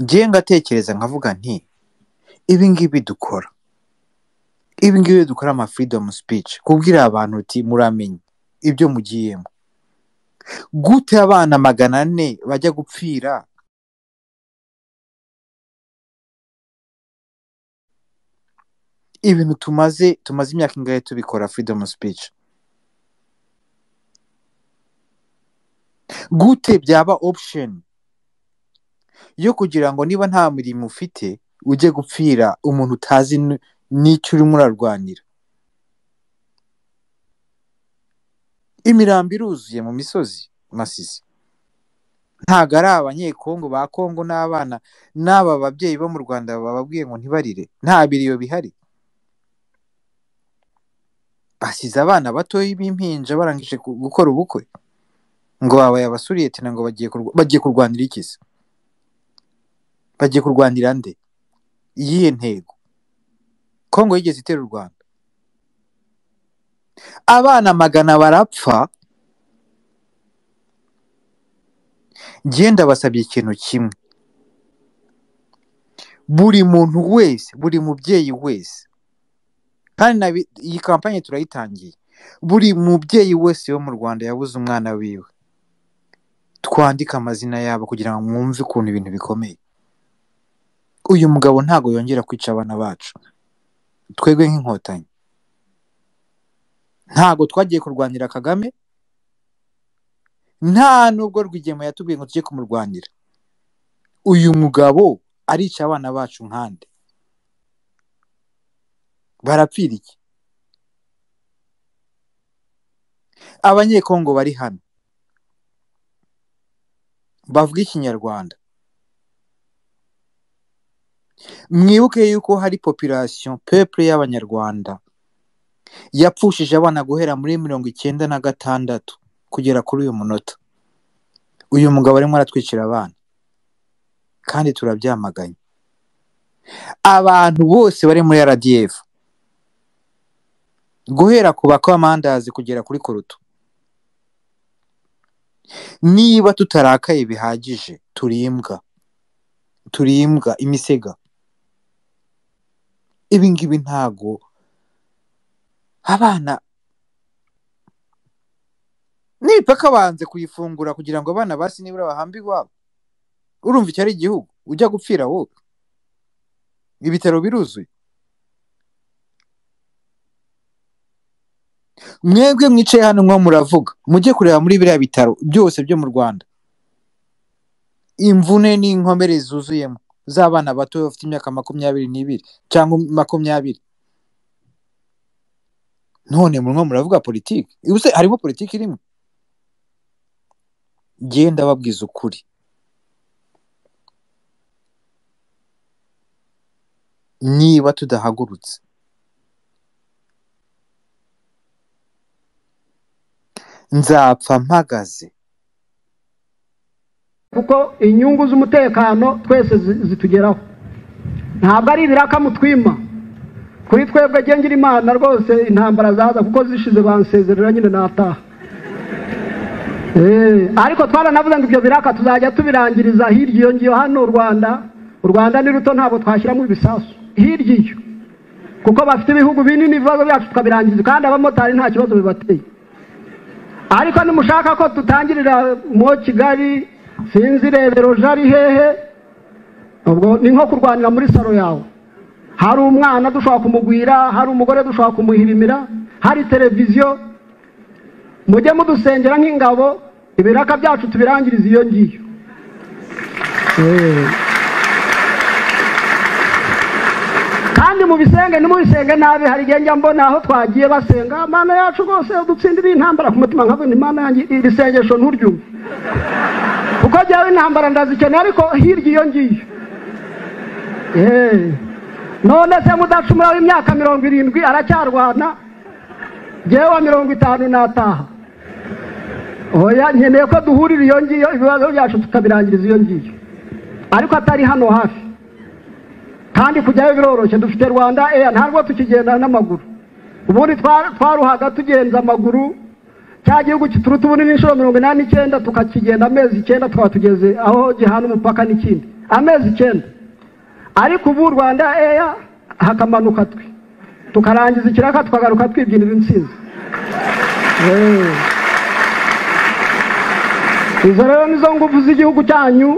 Njyewe ngatekereza nkavuga nti ibi ngibi dukora, ibi ngibi dukora ama freedom speech kubwira abantu uti muramenye ibyo mugiyemo, gute abana magana ane bajya gupfira ibintu tumaze tumaze imyaka ingahe tubikora freedom speech, gute byaba option yo kugira ngo niba nta mirimo ufite ujye gupfira umuntu utazi n- n'icyo urimo urarwanira. Imirambo iruzuye mu misozi Masisi. Ntago ari abanyekongo ba Kongo n'abana n'aba babyeyi bo mu Rwanda bababwiye ngo ntibarire. Nta biriyo bihari. Basize abana batoya b'impinja barangije ku- gukora ubukwe. Ngo babaye abasuriyete na ngo bagiye, kurwa- bagiye kurwanira iki se? Bagiye kurwanira nde? Iyihe ntego? Kongo yigeze itera u Rwanda. Abana magana barapfa njyewe ndabasabye ikintu kimwe buri muntu wese buri mubyeyi wese kandi na bi- iyi kampanye turayitangiye buri mubyeyi wese wo mu rwanda yabuze umwana wiwe twandike amazina yabo kugira ngo mwumve ukuntu ibintu bikomeye uyu mugabo ntago yongera kwica abana bacu twebwe nk'inkotanyi ntago twagiye kurwanira kagame nta nubwo rwigema yatubwiye ngo tujye kumurwanira uyu mugabo arica abana bacu nkande barapfira iki abanyekongo bari hano bavuga ikinyarwanda mwibuke yuko hari population peuple y'abanyarwanda yapfushije abana guhera muri mirongo icyenda na gatandatu kugera kuri uyu munota uyu mugabo arimo aratwicira abana kandi turabyamaganye abantu bose bari muri rdf guhera ku bakamandazi kugera kuri koruto niba tutarakaye bihagije turimbwa turimbwa imisega ibi ngibi ntago abana n'imipaka banze kuyifungura kugira ngo abana basi nibura bahambe iwabo urumva icyo ari igihugu ujya gupfira wowe ibitaro biruzuye mwebwe mwicaye hano mwo muravuga mujye kureba muri biriya bitaro byose byo mu rwanda imvune n'inkomere zuzuyemo z'abana bato bafite imyaka makumyabiri n'ibiri cyangwa makumyabiri none murimo muravuga politiki ubuse harimo politiki irimo njyewe ndababwiza ukuri niba tudahagurutse nzapfa mpagaze kuko inyungu z'umutekano twese zi- zitugeraho ntabwo ari ibiraka mutwima kuri twebwe ngira imana rwose intambara zaza kuko zishize bansezerera nyine nataha Eh, ariko twaranavuze ngo ibyo biraka tuzajya tubirangiriza hirya iyo ngiyo hano u rwanda u rwanda ni ruto ntabwo twashyiramo ibisasu hirya iyo kuko bafite ibihugu binini ibibazo byacu tukabirangiza kandi abamotari nta kibazo bibateye ariko nimushaka ko tutangirira mo kigali sinzi rebero jari hehe ubwo ni nko kurwanira muri salo yawe hari umwana dushobora kumugwira hari umugore dushobora kumuhirimira hari televiziyo mujye mudusengera nk'ingabo ibiraka byacu tubirangiriza iyo ngiyo Eh. kandi mu bisenge nimubisenge nabi hari igihe njya mbona aho twagiye basenga mana yacu rwose dutsindire intambara ku mutima nkavuga nti mana yanjye iri sengesho nturyumve kuko jyawe intambara ndazikeneye ariko hirya iyo ngiyo Eh. none se mudacumura w'imyaka mirongo irindwi aracyarwana jyewe wa mirongo itanu nataha oya nkeneye ko duhurira iyo ngiyo ibibazo byacu tukabirangiriza iyo ngiyo ariko atari hano hafi kandi kujyayo biroroshye dufite rwanda eya ntabwo tukigenda n'amaguru ubundi twaruhaga tugenza amaguru cya gihugu kituruta ubunini inshuro mirongo inani n'icyenda tukakigenda amezi icyenda tukaba tugeze aho gihana umupaka n'ikindi amezi icyenda ariko ubu rwanda eya hakamanuka twe tukarangiza ikiraka tukagaruka twibyinira insinzi izo rero nizo ngufu z'igihugu cyanyu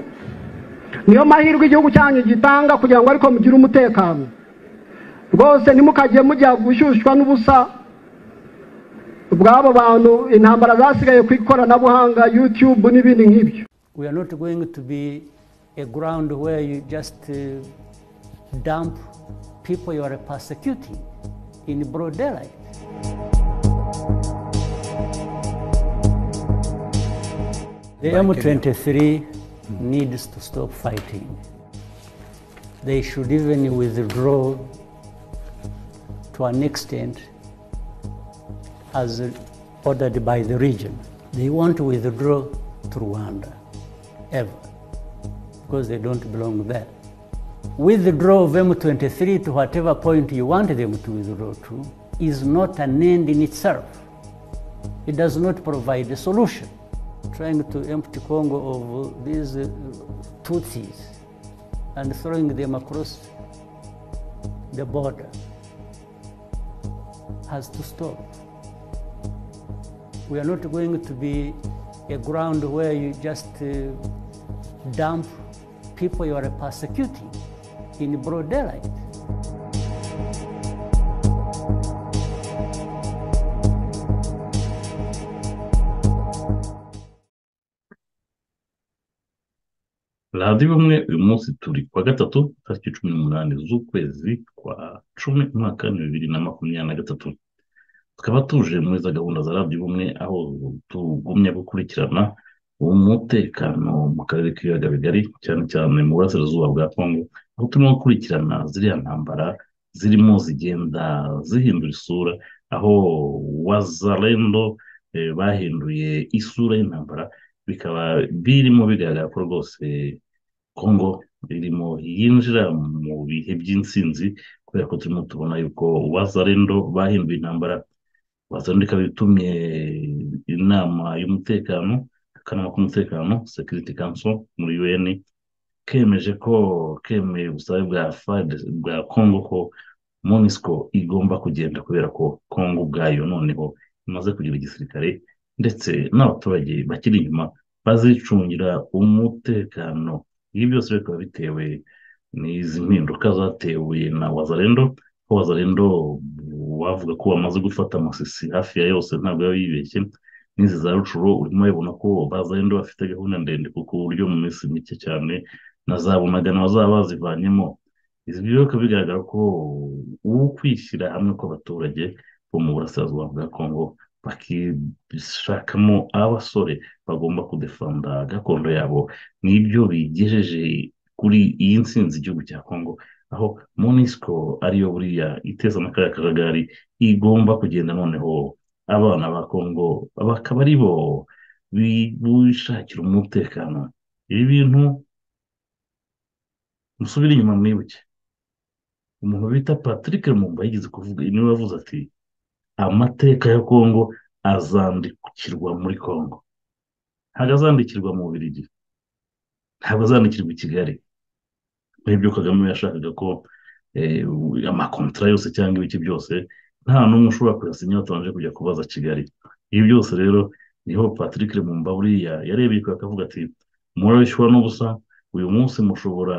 niyo mahirwe igihugu cyanyu gitanga kugira ngo ariko mugire umutekano rwose ntimukajye mujya gushyushywa n'ubusa bw'abo bantu intambara zasigaye ku ikoranabuhanga yutube n'ibindi nk'ibyo we are not going to be a ground where you just uh, dump people you are persecuting in broad daylight the m23 needs to stop fighting they should even withdraw to an extent as ordered by the region. They want to withdraw to Rwanda, ever, because they don't belong there. Withdraw of M23 to whatever point you want them to withdraw to is not an end in itself. It does not provide a solution. Trying to empty Congo of these uh, Tutsis and throwing them across the border has to stop we are not going to be a ground where you just uh, dump people you are persecuting in broad daylight. radiyo umwe uyu munsi turi kuwa gatatu tariki cumi n'umunani z'ukwezi kwa cumi umwaka bibiri na makumyabiri na gatatu tukaba tuje muri za gahunda za radiyo ubumwe aho tugumya gukurikirana umutekano mu karere k'ibiyaga bigari cyane cyane mu burasirazuba bwa kongo aho turimo gukurikirana ziriya ntambara zirimo zigenda zihindura isura aho wazarendo bahinduye isura y'intambara bikaba birimo bigaragara ko rwose kongo irimo yinjira mu bihe by'insinzi kubera ko turimo tubona yuko wazarendo bahinduye intambara wazana ikaba itumye inama y'umutekano akanama k'umutekano security council muri un kemeje ko kemeye ubusabe bwa fad bwa congo ko monisco igomba kugenda kubera ko congo ubwayo noneho imaze kugira igisirikare ndetse n'abaturage bakiri inyuma bazicungira umutekano ibi byose bikaba bitewe n'izi mpinduka zatewe na wazarendo ko wazarendo wavuga ko bamaze gufata amasisi hafi ya yose ntabwo yaba yibeshye n'izi za rucuro urimo urabona ko bazarendo bafite gahunda ndende kuko uburyo mu minsi mike cyane na za bunagana bazaba bazivanyemo izi bikaba bigaragara ko ukwishyira hamwe kw'abaturage bo mu burasirazuba bwa kongo bakishakamo abasore bagomba kudefanda gakondo yabo n'ibyo bigejeje kuri iyi nsinzi igihugu cya kongo aho monisco ariyo buriya iteza amakara kajagari igomba kugenda noneho abana ba kongo bakaba ari bo bishakira umutekano ibi bintu musubire inyuma mwibuke umuntu bita patrick rumumba yigeze kuvuga niwe wavuze ati amateka ya kongo azandikirwa muri kongo ntabwo azandikirwa mu bubirigi ntabwo azandikirwa i kigali nk'ibyo kagame yashakaga ko amakontara yose cyangwa ibiki byose nta n'umwe ushobora kuyasinya batabanje kujya kubaza kigali ibi byose rero niho patrick remumba buriya yarebeye kure akavuga ati murabishyura n'ubusa uyu munsi mushobora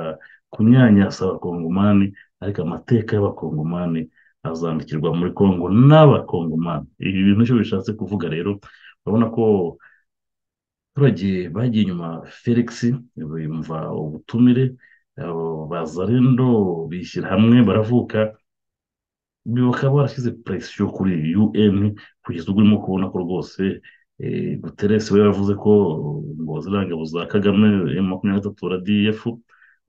kunyanyasa abakongomani ariko amateka y'abakongomani azandikirwa muri kongo n'abakongomani ibi bintu icyo bishatse kuvuga rero urabona ko abaturage bagiye inyuma felix bumva ubutumire baza rero bishyira hamwe baravuka bakaba barashyize presiyo kuri un kugeza ubwo urimo kubona ko rwose guteresi we yavuze ko ngo ziriya ngabo za kagame makumyabiri na gatatu rdf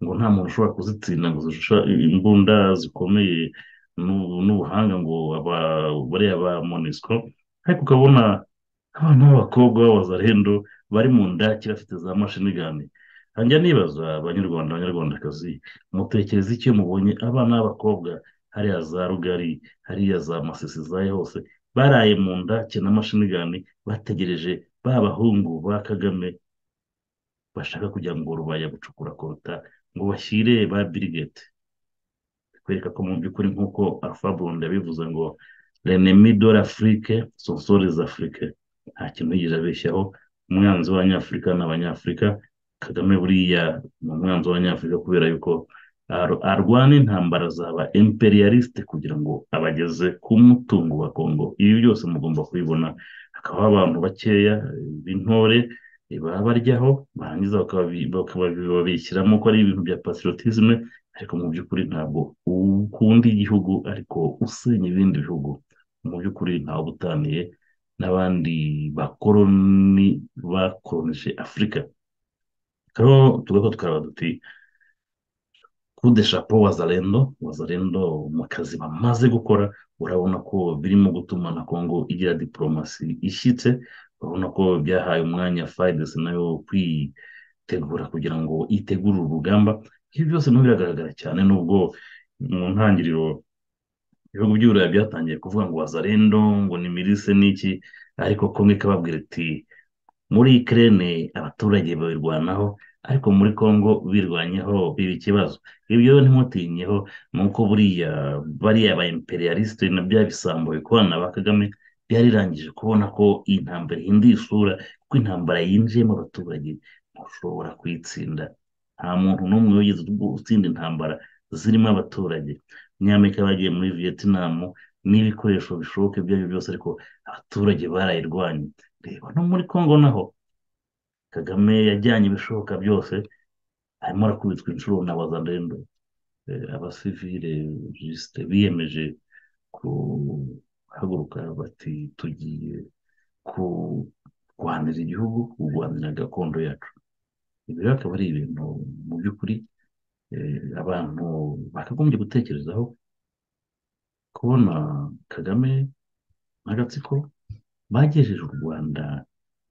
ngo nta muntu ushobora kuzitsinda ngo zishusha imbunda zikomeye n'ubuhanga ngo bariya ba monisco ariko ukabona abana b'abakobwa b'abazarendo bari mu ndakira bafite za mashini gani njya nibaza abanyarwanda abanyarwandakazi mutekereza icyo mubonye abana b'abakobwa hariya za rugari hariya za masisi zayo hose baraye mu nda na mashinigani bategereje ba bahungu ba kagame bashaka kugira ngo rubaya gucukura kota ngo bashyire ba birigeti kwereka ko mu by'ukuri nk'uko afabonde yabivuze ngo renemi dore afurike sonsorize afurike nta kintu yigeze abeshyaho umwanzi w'abanyafurika ni abanyafurika kagame buriya ni umwanzi w'abanyafurika kubera yuko arwana intambara zaba imperialiste kugira ngo abageze ku mutungo wa kongo ibi byose mugomba kubibona hakaba abantu bakeya b'intore baba baryaho barangiza babishyiramo ko ari ibintu bya pasirotisme ariko mu by'ukuri ntabwo ukunda igihugu ariko usenya ibindi bihugu mu by'ukuri ntawe ubutaniye n'abandi bakoroni bakoroneje afurika rero tugakora tukaba duti kude shapo wazarendo wazarendo mu kazi bamaze gukora urabona ko birimo gutuma na kongo igira diporomasi ishyitse urabona ko byahaye umwanya fayidesi nayo kwitegura kugira ngo itegure urugamba ibi byose ntabwo biragaragara cyane nubwo mu ntangiriro ibihugu by'iburayi byatangiye kuvuga ngo wazarendo ngo ni mirise n'iki ariko kumwe kababwira iti muri ikirere abaturage babirwanaho ariko muri congo birwanyeho biba ikibazo ibyo ntimutinyeho ni uko buriya bariya ba imperialiste na bya bisambo bikorana ba kagame byarirangije kubona ko iyi ntambara ihinduye isura kuko intambara yinjiyemo abaturage ntushobora kuyitsinda nta muntu n'umwe wigeze utsinda intambara zirimo abaturage nyamerika bagiye muri vietnam n'ibikoresho bishoboka ibyo ari byo byose ariko abaturage barayirwanye reba no muri congo naho kagame yajyanye ibishoboka byose arimo arakubitwa inshuro na wazandendo abasivire jisite biyemeje kuhaguruka bati tugiye kurwanira igihugu kurwanira gakondo yacu ibi rero akaba ari ibintu mu by'ukuri abantu bakagombye gutekerezaho kubona kagame n'agatsiko bagejeje u rwanda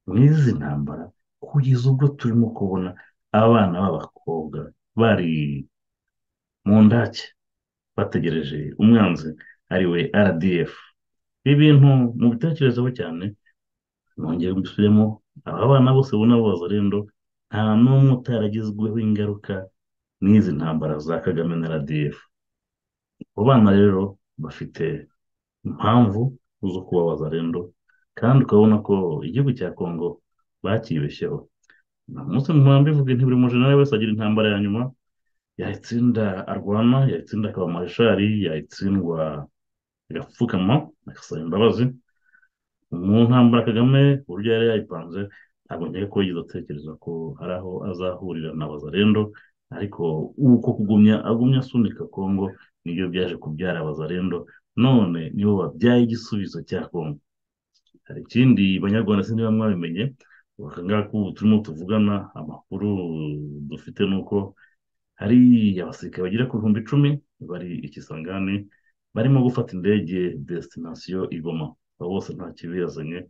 muri izi ntambara kugeza ubwo turimo kubona abana b'abakobwa bari mu ndake bategereje umwanzi ari we rdf ibi bintu mu bitekerezaho cyane nongeye mbisubiremo aba bana bose ubona b'abazarendo nta n'umwe utaragezweho ingaruka n'izi ntambara za kagame na rdf abo bana rero bafite impamvu zo kuba bazarendo kandi ukabona ko igihugu cya kongo bakibeshyeho umunsi muhanda ivuga nti buri mujenerali wese agira intambara ya nyuma yayitsinda arwana yayitsinda akaba mareshari yayitsindwa agapfukama agasaba imbabazi mu ntambara kagame uburyo yari yayipanze ntabwo nkeka ko yigeze atekereza ko hari aho azahurira na bazarendo ariko uko kugumya agumya asunika kongo nibyo byaje kubyara bazarendo none nibo babyaye igisubizo cya kongo hari ikindi banyarwanda sinzi niba mwabimenye bakangaka ubu turimo tuvugana amakuru dufite ni uko hari abasirikare bagera ku bihumbi icumi bari ikisangane barimo gufata indege desitinasiyo igoma abo bose nta kibiyazanye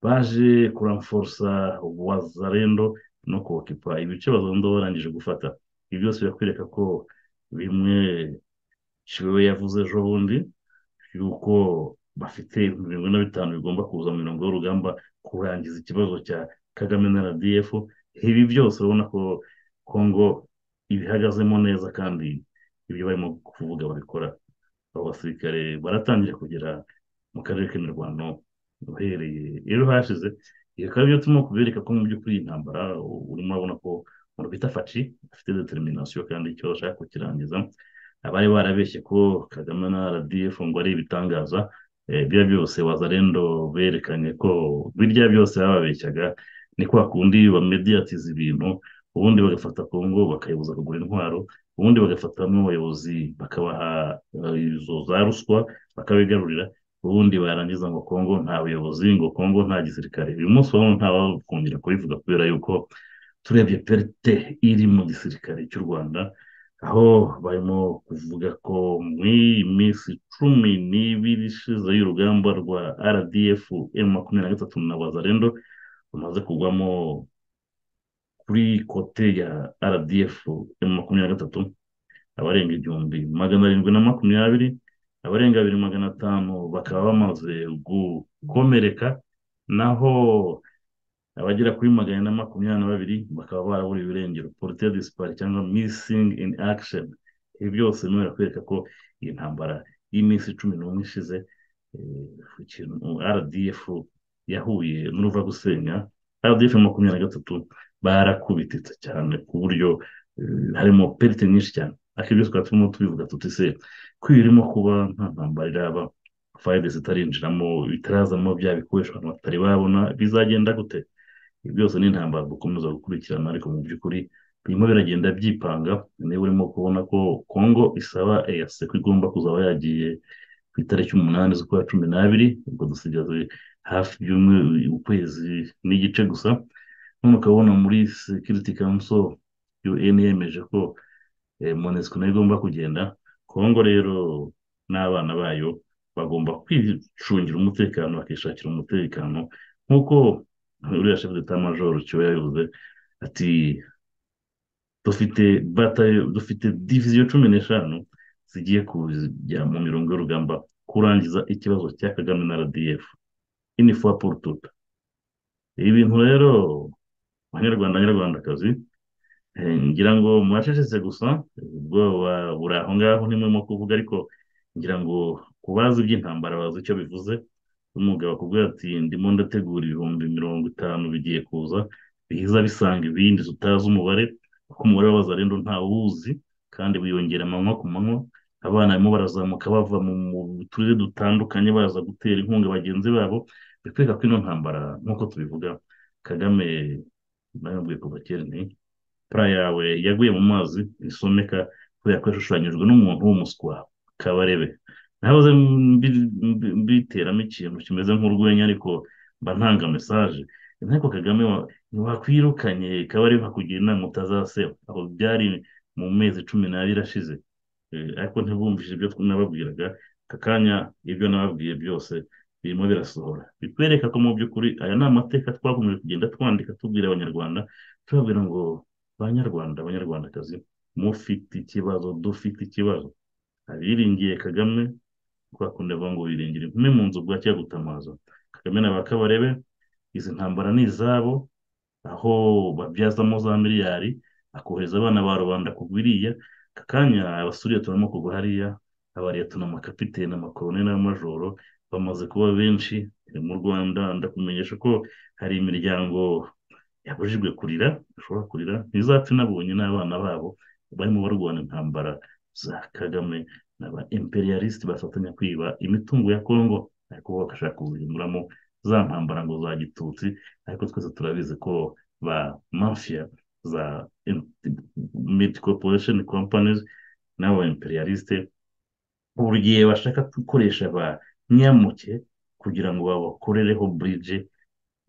baje kuramforosa wazarendo no kubakipa ibice bazondo barangije gufata ibi byose birakwereka ko bimwe kibewe yavuze ejo bundi yuko bafite ibihumbi mirongo ine na bitanu bigomba kuza mu mirongo y'urugamba kurangiza ikibazo cya kagame na rdf ibi byose urabona ko kongo ibihagazemo neza kandi ibyo barimo kuvuga babikora abo basirikare baratangira kugera mu karere k'imirwano uhereye rero hashize bikaba byo turimo kubereka ko mu by'ukuri iyi ntambara urimo urabona ko umuntu bita faci afite determinasiyo kandi icyo bashaka kukirangiza abari barabeshye ko kagame na rdf ngo ari ibitangaza biriya byose wazarendo berekanye ko birya byose bababeshyaga ni kwa kundi bamediyatiza ibintu ubundi bagafata kongo bakayibuza kugura intwaro ubundi bagafatamo abayobozi bakabaha izo za ruswa bakabigarurira ubundi barangiza ngo kongo nta buyobozi ngo kongo nta gisirikare uyu munsi wabona ntawakongera kubivuga kubera yuko turebye perite iri mu gisirikare cy'u rwanda aho barimo kuvuga ko mu minsi cumi n'ibiri ishize y'urugamba rwa rdf emu makumyabiri na gatatu na wazarendo rumaze kugwamo kuri kote ya rdf ya makumyabiri na gatatu abarenga igihumbi magana arindwi na makumyabiri abarenga abiri magana atanu bakaba bamaze gukomereka naho abagera kuri magana na makumyabiri na babiri bakaba baraburiye irengero porute disipari cyangwa misingi ini akisheni ibi byose niba birakwereka ko iyi ntambara y'iminsi cumi n'umwe ishize rdf yahuye n'uruva gusenya rdf makumyabiri na gatatu barakubititse cyane ku buryo harimo perite nyinshi cyane akenshi tukaba turimo tubivuga tutise ko irimo kuba nta ntambara iraba fayide zitarinjiramo bitarazamo bya bikoresho abantu batari babona bizagenda gute ibi byose ni intambara dukomeza gukurikirana ariko mu by'ukuri birimo biragenda byipanga niba urimo kubona ko kongo isaba eyase ko igomba kuzaba yagiye ku itariki umunani z'ukwa cumi n'abiri ubwo dusigaze hafi ukwezi n'igice gusa none ukabona muri sekiriti kanso un yemeje ko monesiko nayo igomba kugenda kongo rero n'abana bayo bagomba kwicungira umutekano bakishakira umutekano nk'uko uriya shefu d'etat majoro kiba yabivuze ati dufite batayo dufite diviziyo cumi n'eshanu zigiye kujya mu mirongo y'urugamba kurangiza ikibazo cya kagame na rdf inifuwa porututa ibi bintu rero abanyarwanda abanyarwandakazi ngira ngo muracecetse gusa ubwoba buri aho ngaho ntimurimo kuvuga ariko ngira ngo ku bazi iby'intambara bazi icyo bivuze umugabo akubwira ati ndimo ndategura ibihumbi mirongo itanu bigiye kuza biza bisanga ibindi tutazi umubare kuko umubare w'abazarendo ntawuzi kandi wiyongera amanywa ku manywa abana barimo barazamuka bava mu turere dutandukanye baza gutera inkunga bagenzi babo bikwereka ko ino ntambara nk'uko tubivuga kagame nayabwiye kuva kera ni pura yawe yaguye mu mazi isomeka kubera ko yashushanyijwe n'umuntu w'umuswa kabarebe nahoze mbiteramo ikintu kimeze nk'urwenya ariko mba ntanga mesaje ariko kagame wakwirukanye kabarebe akakugira inama utazaseba aho byari mu mezi cumi n'abiri ashize ariko ntibumvise ibyo nababwiraga aka kanya ibyo nababwiye byose birimo birasohora bitwereka ko mu by'ukuri aya ni amateka twakomeje kugenda twandika tubwira abanyarwanda tubabwira ngo banyarwanda abanyarwandakazi mufite ikibazo dufite ikibazo abiringiye kagame twakunda kuvuga ngo biringira impume mu nzu bwa cyagutamaza kagame na ba kabarebe izi ntambara ni izabo aho babyazamo za miliyari akohereza abana ba rubanda kugwiriya aka kanya abasuriya turimo kugwa hariya abariya tun'amakapitene amakorone n'amajoro bamaze kuba benshi mu rwanda ndakumenyesha ko hari imiryango yabujijwe kurira bashobora kurira ntizapfe nabonye n'abana babo barimo barwana intambara za kagame n'aba imperialisite bafatanya kwiba imitungo ya kongo ariko bagashaka kuzihinduramo za ntambara ngo za gitutsi ariko twese turabizi ko ba mafiya za miti koporesheni kompanizi n'aba imperialisite buri gihe bashaka gukoresha ba nyamuke kugira ngo babakorereho burije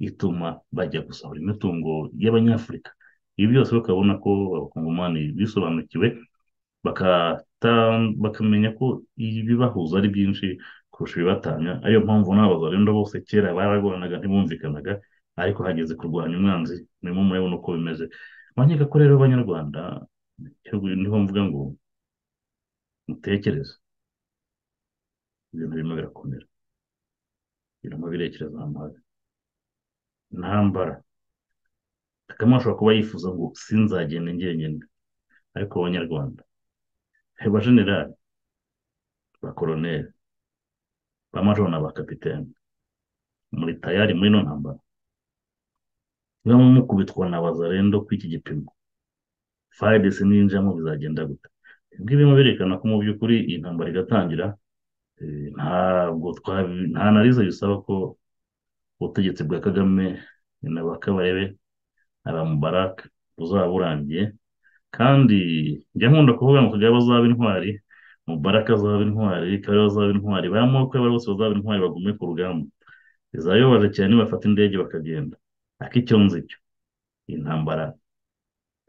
ituma bajya gusahura imitungo y'abanyafurika ibi byose bakabona ko abakongomani bisobanukiwe bakamenya ko ibibahuza ari byinshi kurusha ibibatanya ariyo mpamvu n'abazarenda bose kera bararwanaga ntibumvikanaga ariko hageze kurwanya umwanzi murimo murabona uko bimeze abanyeka ko rero abanyarwanda niho mvuga ngo mutekereze ibintu birimo birakomera birimo birekereza ahantu habi ntambara kagame ashobora kuba yifuza ngo sinzagende njyenyine ariko abanyarwanda ba generali ba koroneri ba majoro na ba kapitene muri tayari muri ino ntambara niba mukubitwa na bazarendo kw'iki gipimo fayidesi ninjamo bizagenda gute ibyo birimo birerekana ko mu by'ukuri iyi ntambara igatangira ntabwo nta nariza bisaba ko ubutegetsi bwa kagame na ba kabarebe na ba mubaraka buzaba burangiye kandi njya nkunda kuvuga ngo kagame bazaba intwari mubaraka azaba intwari kabarebe azaba intwari ba moko bose bazaba intwari bagume ku rugamba bizayobaje cyane bafata indege bakagenda ak'icyo ngicyo iyi ntambara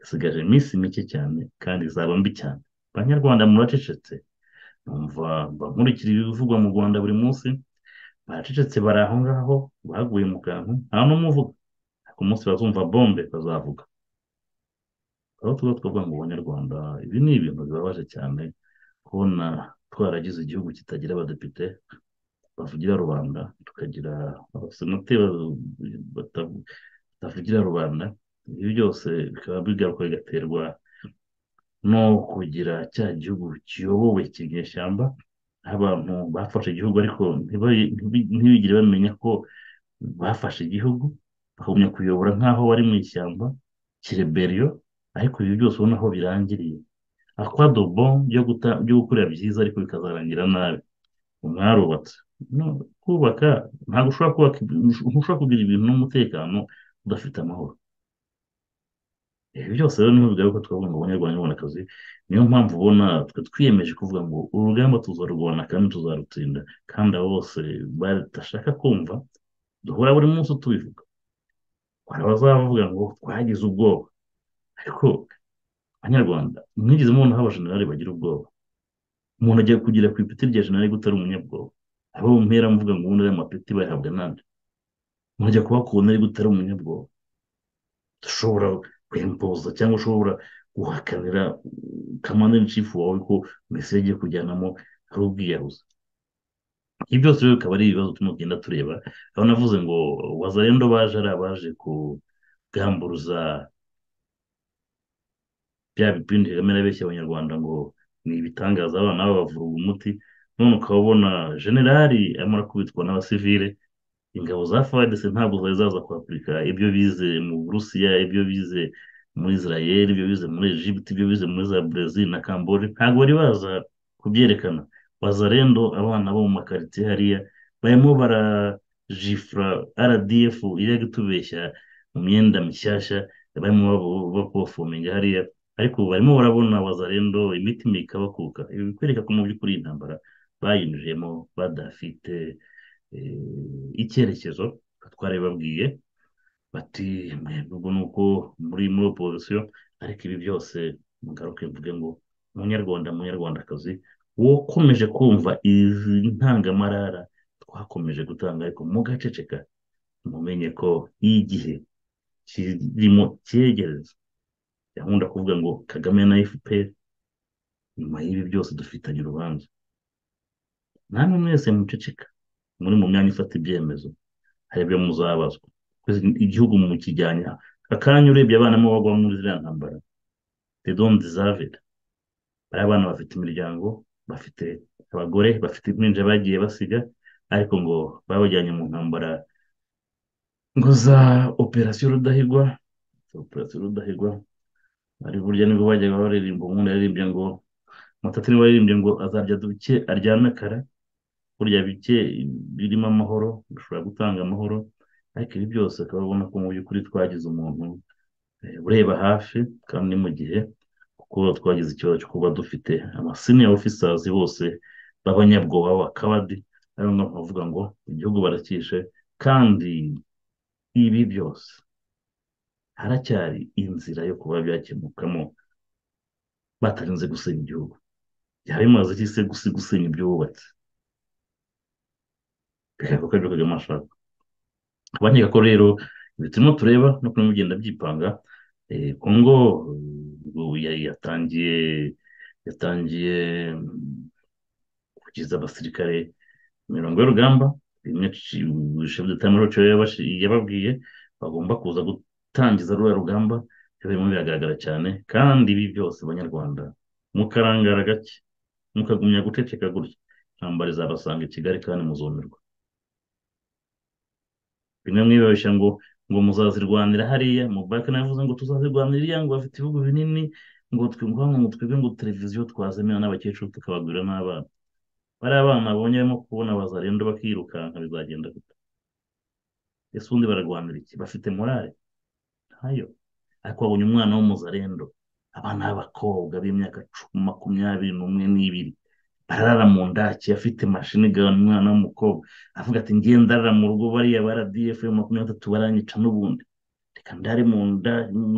isigaje iminsi mike cyane kandi izaba mbi cyane abanyarwanda muracecetse numva nkurikira ibivugwa mu rwanda buri munsi baracecetse bari aho ngaho baguye mu kantu nta n'umuvuga ariko umunsi bazumva bombe bazavuga aho tuba twavuga ngo abanyarwanda ibi ni ibintu bibabaje cyane kubona twaragize igihugu kitagira abadepite bavugira rubanda tukagira abasenateri batavugira rubanda ibi byose bikaba bigaruka bigaterwa no kugira cya gihugu kiyobowe cy'inyeshyamba abantu bafashe igihugu ariko ntibigire bamenya ko bafashe igihugu bakagumya kuyobora nk'aho bari mu ishyamba kireberiyo ariko ibi byose ubona aho birangiriye akwadobo byo gukorera byiza ariko bikazarangira nabi mwarubatse kubaka ntabwo ushobora kubaka ntushobora kugira ibintu n'umutekano udafite amahoro ibi byose rero niho bigaragara ko twavuga ngo abanyarwanda babona akazi niyo mpamvu ubona twiyemeje kuvuga ngo urugamba tuzarurwana kandi tuzarutsinda kandi abo bose badashaka kumva duhora buri munsi tubivuga hari abazavuga ngo twagize ubwoba ariko abanyarwanda mwigeze mubona aho abajenerali bagira ubwoba umuntu agiye kugira ku ipeti rya jenerali gutari ari umunyabwoba abo mpera mvuga ngo ubundi ariya mapeti bayahabwa n'andi umuntu ajya kubakubona ari gutari umunyabwoba dushobora kwempoza cyangwa ushobora guhakanira kamanda n'inshifu wawe ko mesiyo agiye kujyanamo ari ubwiyahuzi ibi byose rero bikaba ari ibibazo tumugenda tureba aho navuze ngo wazarendo baje ari abaje kugamburuza bya bipindi kagame abeshya abanyarwanda ngo ni ibitangaza abana babavura umuti none ukaba ubona generali amara kubitwa n'abasivile ingabo za fadese ntabwo zari zaza kwapurika ibyo bize mu burusiya ibyo bize muri israel ibyo bize muri egypt ibyo bize muri za brezil na kambori ntabwo bari baza kubyerekana bazarendo abana bo mu makaritsiye hariya barimo barajifura rdf iri gutubeshya mu myenda mishyashya barimo bapofominga hariya ariko barimo barabona wazarendo imitima ikabakuka ibi bikwereka ko mu by'ukuri intambara bayinjiyemo badafite icyerekezo twari babwiye bati mwebwe nuko muri muri opozisiyo ariko ibi byose mugaruke mvuge ngo munyarwanda munyarwandakazi wakomeje kumva izi ntangamarara twakomeje gutanga ariko mugaceceka mumenye ko igihe kirimo cyegereza gahunda kuvuga ngo kagame na fpr nyuma y'ibi byose dufitanye urubanza namwe mwese muceceka muri mu myanya ifata ibyemezo hari ibyo muzabazwa igihugu mu kijyanya akanya urebye abana mo bagwa muri ziriya ntambara they don't deserve it bari abana bafite imiryango bafite abagore bafite impinja bagiye basiga ariko ngo babajyanye mu ntambara ngo za operasiyo rudahigwa operasiyo rudahigwa ari burya nibwo bajyaga baririmba umuntu yaririmbye ngo mutatiri waririmbye ngo azarya duke aryame kara burya bike birimo amahoro bishobora gutanga amahoro ariko ibi byose akaba ubona ko mu by'ukuri twagize umuntu ureba hafi kandi ni mu gihe kuko twagize ikibazo cyo kuba dufite amasiniya ofisazi bose b'abanyabwoba b'abakabadi ariyo mpamvu bavuga ngo igihugu barakishe kandi ibi byose haracyari inzira yo kuba byakemukamo batarinze gusenya igihugu byaba bimaze iki se gusenya ibyubatse bigaragara ko aribyo kagame ashaka abanyega ko rero ibi turimo tureba no kurimo bigenda byipanga kongo yatangiye yatangiye kugeza abasirikare imirongo y'urugamba rimwe shefu de tamaro yababwiye bagomba kuza gutangiza ruriya rugamba birimo biragaragara cyane kandi ibi byose abanyarwanda mukarangara gake mukagumya guceceka gutya intambara izabasanga i kigali kandi muzumirwa bimwe mwibabeshya ngo ngo muzazirwanira hariya mubake navuze ngo tuzazirwanira iriya ngo bafite ibihugu binini ngo twumva ngo twebwe ngo televiziyo twazemera n'abakecuru tukabagurira n'abana bariya abana babonye barimo kubona bazarendo bakirukanka bizagenda gute ese ubundi bararwanira iki bafite morale ntayo ariko babonye umwana w'umuzarendo abana b'abakobwa b'imyaka cumi makumyabiri n'umwe n'ibiri arara mu ndaki afite mashini igabanya umwana w'umukobwa avuga ati ngenda arara mu rugo bariya ba rdf makumyabiri na tatu baranyica n'ubundi reka ndare mu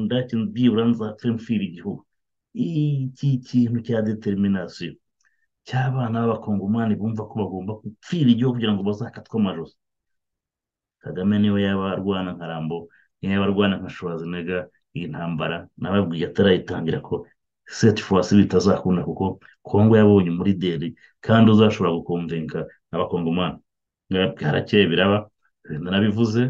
ndaki byibura nzapfe mfira igihugu iki kintu cya determinasiyo cy'abana b'abakongomani bumva ko bagomba gupfira igihugu kugira ngo bazakatwe amajosi kagame niwe yaba arwana nka rambo niyo yaba arwana nka shwazinega iyi ntambara nababwiye atarayitangira ko seti forasi bitazakunda kuko kongo yabonye muri deri kandi uzashobora gukomvenka n'abakongomani harakeye biraba narabivuze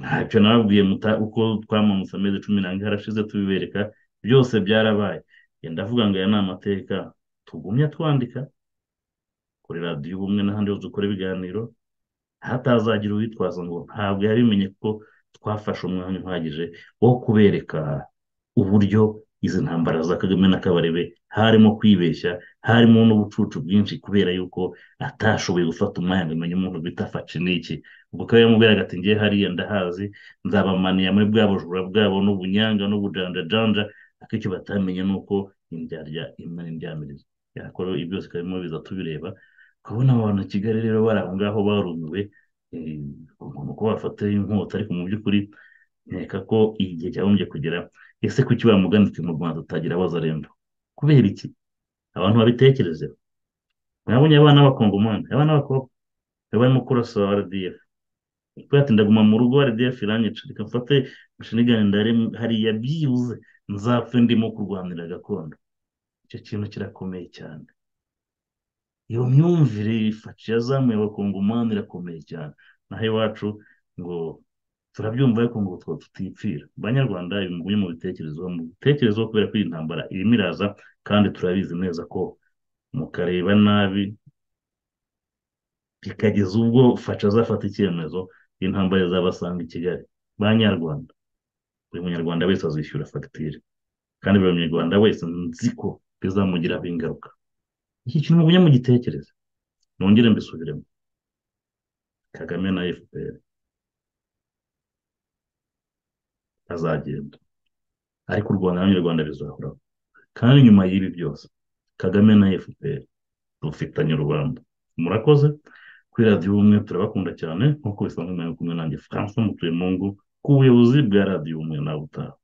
ntacyo nababwiye uko twamamutse amezi cumi n'abiri harashize tubibereka byose byarabaye ndavuga ngo aya ni amateka tugumya twandika kuri radiyo ubumwe n'ahandi hose dukora ibiganiro hatazagira uwitwaza ngo ntabwo yabimenye ko twafashe umwanya uhagije wo kubereka uburyo izi ntambara za kagame na kabarebe harimo kwibeshya harimo n'ubucucu bwinshi kubera yuko atashoboye gufata umwanya ngo amenye umuntu bita faciniki ubwo akaba yamubwiraga ati ngewe hariya ndahazi nzabamaniya muri bwa bujura bwabo n'ubunyanga n'ubujanjajanja ariko icyo batamenya ni uko indyarya imwe n'indyamirizo yakora ibi byose karimo biza tubireba ukabona abantu i kigali rero bari aho ngaho barumiwe umuntu ko bafata inkota ariko mu by'ukuri nkeka ko igihe cyagombye kugera ese kuki bamuganditse mu rwanda tutagira bazaremba kubera iki abantu babitekerezeho mwabonye abana b'abakongomani abana b'abakobwa barimo kurasa rdf ati ndaguma mu rugo rdf iranyicira reka mfate nshinigane ndare hariya byibuze nzapfe ndimo kurwanira gakondo icyo kintu kirakomeye cyane iyo myumvire ifashe yazamuye abakongomani irakomeye cyane naho iwacu ngo turabyumva ariko ngo two tutipfira banyarwanda ibi mu bitekerezo mu bitekerezo kubera ko iyi ntambara irimo iraza kandi turabizi neza ko mukareba nabi bikageza ubwo fasha azafata icyemezo intambara izabasanga i kigali banyarwanda buri munyarwanda wese azishyura fagitire kandi buri munyarwanda wese nzi ko bizamugiraho ingaruka iki kintu mugumye mugitekereza nongere mbisubiremo kagame na fpr azagenda ariko u rwanda n'abanyarwanda bizahoraho kandi nyuma y'ibi byose kagame na fpr rufitanye urubanda murakoze kuri radiyo ubumwe turabakunda cyane nk'uko bisanzwe mwari kumwe nanjye franco mutuye mu ngo ku buyobozi bwa radiyo ubumwe nawe utaha